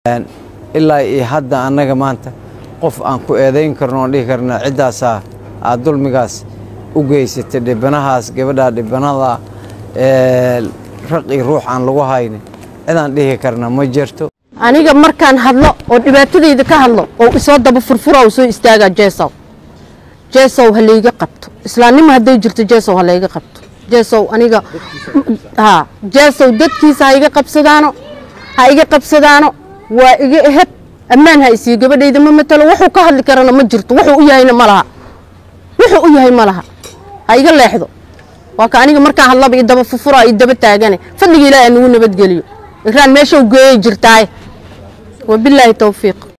ilaa iyo hadda annaga maanta qof aan ku eedayn karno oon dhihi karna ciddaasaa aad dulmigaas u geysatay dhibanahaas gabadhaa dhibanada raq iyo ruux aan lagu haynin cidaan dhihi karna ma jirto aniga markaan hadlo oo dhibaatadayda ka hadlo oo isoo daba furfura oo soo istaagaa jeesow jeesow ha layga qabto islaannimo hadday jirto jeesow ha layga qabto jeesow aniga ha jeesow dadkiisa ha iga qabsadaano ha iga qabsadaano waa iga eheb ammaan ha isii gabadhayda ma matalo wuxuu ka hadli karana ma jirto wuxuu u yahayna ma laha wuxuu u yahay ma laha ha iga leexdo waa ka aniga markaan hadlaba iyo daba furfura iyo daba taagane fadliga ilaahi aan nagu nabadgeliyo iraan meesha geeyay jirtaaye wabilaahi towfiiq